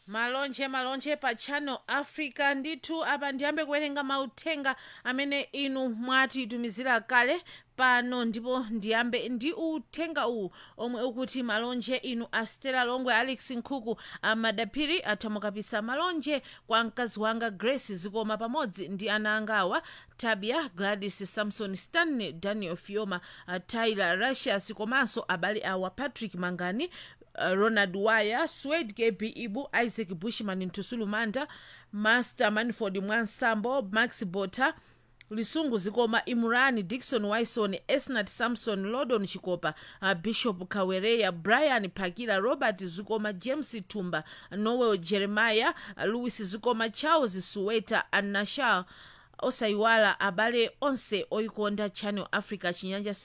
malonje malonje pa channel africa ndithu apa ndiyambe kuwerenga mauthenga amene inu mwatitumizira kale pano ndipo ndiyambe ndi uthenga uwu omwe ukuti malonje inu a stella longwe alex nkhuku amadaphiri athamukapisa malonje kwa mkazi wanga grace zikoma pamodzi ndi ana angawa tabia gladys samson stanley daniel fioma uh, tyler rusias komanso abale awa patrick mangani uh, ronald wire swed kb ibu isaac bushman ntusulu manda master manford mwansambo max bota lisungu zikoma imurani dikson wison esnat samson lodon chikopa uh, bishop kawereya brian phakira robert zikoma james tumba noel jeremiah uh, louis zikoma charles suweta anashal osayiwala abale onse oyikonda channel africa chinyanja